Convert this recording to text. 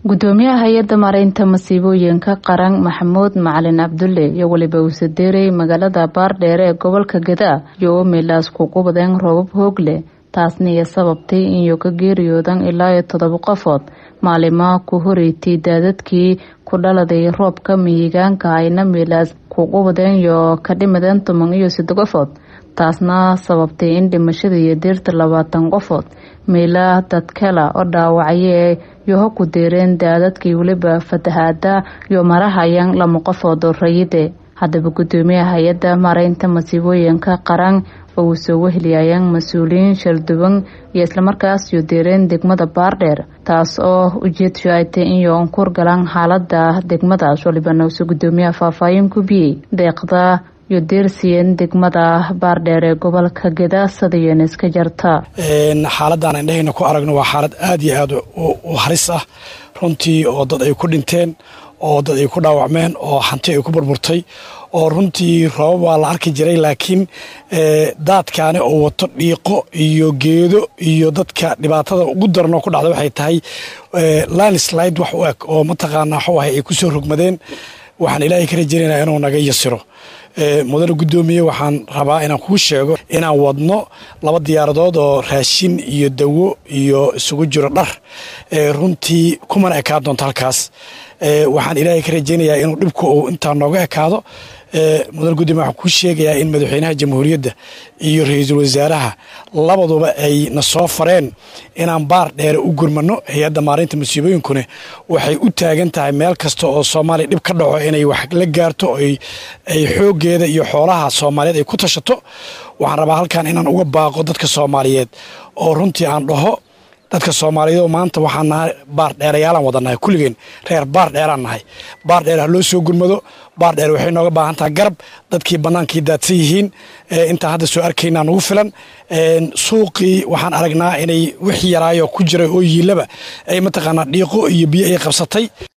gudoomiyaha hay-adda mareynta masiibooyinka qaran maxamuud macalin cabdulle iyo weliba uusadeerey magaalada baardheere ee gobolka gadaa iyo oo meelaas kugu badeen roobab hoog leh taasna iyo sababtay inuu ka geeriyoodan ilaa iyo todoba qofood maalimaa ku horeytay daadadkii ku dhaladay roobka mihigaanka ayna meelaas kugu badeen iyo ka dhimadeen toban iyo saddex qofood taasna sababtay in dhimashada iyo deerta labaatan qofood meelaa dadkala oo dhaawacye iyo ha ku deereen daadadkii weliba fatahaada iyo marahayaan lama qofood oo rayide haddaba gudoomiyaha hay-adda mareynta masiibooyinka qaran oo uu soo weheliyayaan mas-uuliyiin shalduwan iyo islamarkaas iyo deereen degmada baardheer taas oo ujeedshu ay tay in yoonkur galaan xaalada degmadaas waliba noose gudoomiyaha faahfaahin ku biyey deeqda iyo deersiyen degmada baardheer ee gobolka gadaasadayen iska jarta xaaladaan indhahayna ku aragno waa xaalad aada iyo aada u halis ah runtii oo dad ay ku dhinteen oo dad ay ku dhaawacmeen oo hanti ay ku burburtay oo runtii roobab waa la arki jiray laakiin daadkaani oo wato dhiiqo iyo geedo iyo dadka dhibaatada ugu daranoo ku dhacda waxay tahay landslide wax u eg oo mataqaanaa waxu ahay ay ku soo rogmadeen waxaan ilaahay ka rajaynaya inuu naga yasiro mudane guddoomiye waxaan rabaa inaan kuu sheego inaan wadno laba diyaaradood oo raashin iyo dawo iyo isugu jiro dhar runtii kumana ekaan doonto halkaas waxaan ilaahay ka rajaynayaa inuu dhibku uu intaa nooga ekaado mudane guddoomiye waxaan kuu sheegayaa in madaxweynaha jamhuuriyadda iyo ra-iisul wasaaraha labaduba ay na soo fareen inaan baar dheere u gurmano hay-adda maarinta masiibooyinkune waxay u taagan tahay meel kasta oo soomaaliya dhib ka dhaco inay wax la gaarto ay xooggeeda iyo xoolaha soomaaliyeed ay ku tashato waxaan rabaa halkan inaan uga baaqo dadka soomaaliyeed oo runtii aan dhaho dadka soomaaliyeed maanta waxaan nahay baar dheerayaalaan wada nahay kulligeen reer baar dheeraan nahay baar dheer ha loo soo gurmado baar dheer waxay nooga baahan tahay garab dadkii bannaankii daadsan yihiin intaan hadda soo arkaynaa nugu filan suuqii waxaan aragnaa inay wix yaraayo ku jiray oo yiilaba ay mataqaanaa dhiiqo iyo biyo ay qabsatay